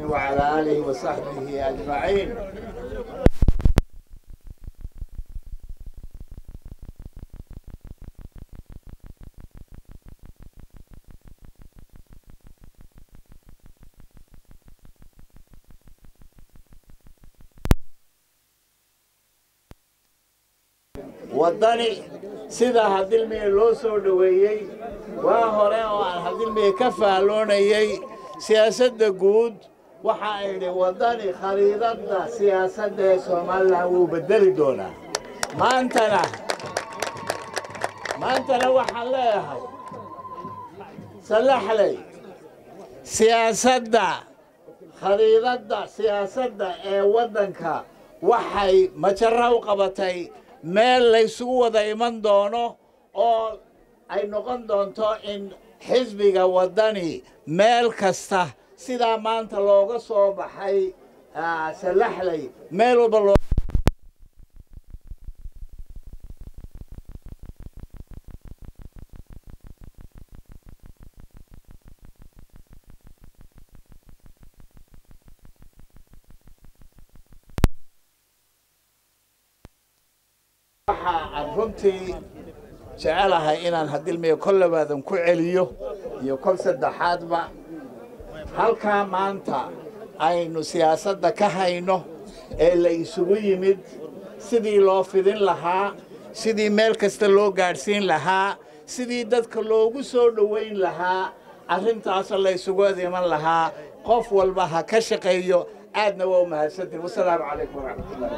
وعلى آله وصحبه أجمعين waddani sida hadilmiye loo soo dhoweeyey waa hore oo aan hadilmiye ka fahloonayey siyaasadda guud waxa idhi waddani khariidadda siyaasadda ee somalilan wuu beddeli doonaa maantana maantana waxaan leeyahay sallaxley siyaasadda khariidadda siyaasadda ee waddanka waxay majara u qabatay meel laysugu wada iman doono oo ay noqon doonto in xisbiga waddani meel kasta sidaa maanta looga soo baxay sallaxley meel walba loo waxa aan runtii jecelahay inaan hadilmiya kol labaadan ku celiyo iyo kol saddexaadba halkaa maanta aynu siyaasadda ka hayno ee la isugu yimid sidii loo fidin lahaa sidii meel kasta loo gaadhsiin lahaa sidii dadka loogu soo dhoweyn lahaa arrintaasoo la isugu adiman lahaa qof walba ha ka shaqeeyo aadna waa u mahadsantiin wasalaamu calaykum waraxmatullahi